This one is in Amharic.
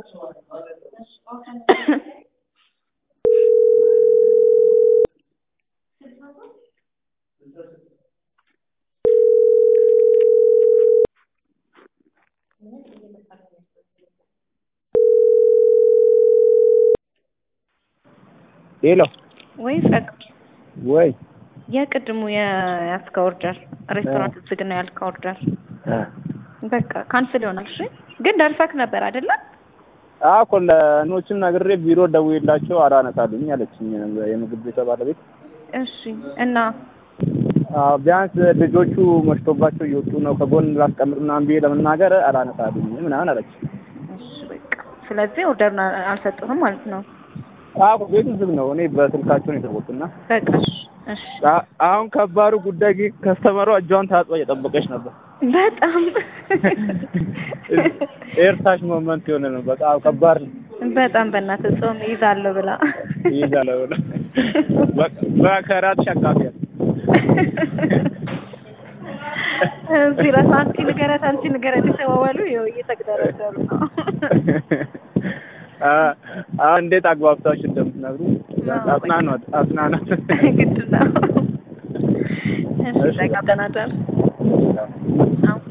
ሄሎ ወይ ጸግ ወይ የቅድሙ የያዝከው ኦርደር ሬስቶራንት ዝግ ነው ያልከው ኦርደር እ በቃ ካንስል ይሆናል። እሺ ግን ደርሰክ ነበር አይደለ? አዎ እኮ ለኖችም ነግሬ ቢሮ ደውዬላቸው አላነሳሉኝ አለችኝ የምግብ ቤቷ ባለቤት። እሺ እና አዎ ቢያንስ ልጆቹ መሽቶባቸው እየወጡ ነው ከጎን ላስቀምጥ ምናምን ብዬ ለመናገር አላነሳሉኝ ምናምን አለች። እሺ በቃ ስለዚህ ኦርደሩን አልሰጡህም ማለት ነው። አዎ ቤቱ ዝግ ነው። እኔ በስልካቸው ነው የተወጡና በቃ እሺ እሺ አ- አሁን ከባዱ ጉዳይ ግን ከስተመሯ እጇን ታጥባ እየጠበቀች ነበር። በጣም ኤርታሽ ሞመንት የሆነ ነው። በጣም ከባድ ነው። በጣም በእናትህ ጾም ይዛለሁ ብላ ይይዛለሁ ብላ በከራት ሸካፊያል እዚህ ራስ አንቺ ንገረት አንቺ ንገረት የተባባሉ ይኸው እየተግደረደሩ ነው። አሁን እንዴት አግባብታችሁ እንደምትነግሩ አጽናኗት አጽናኗት። ግድ ነው። እሺ በቃ ደህና ደር። አዎ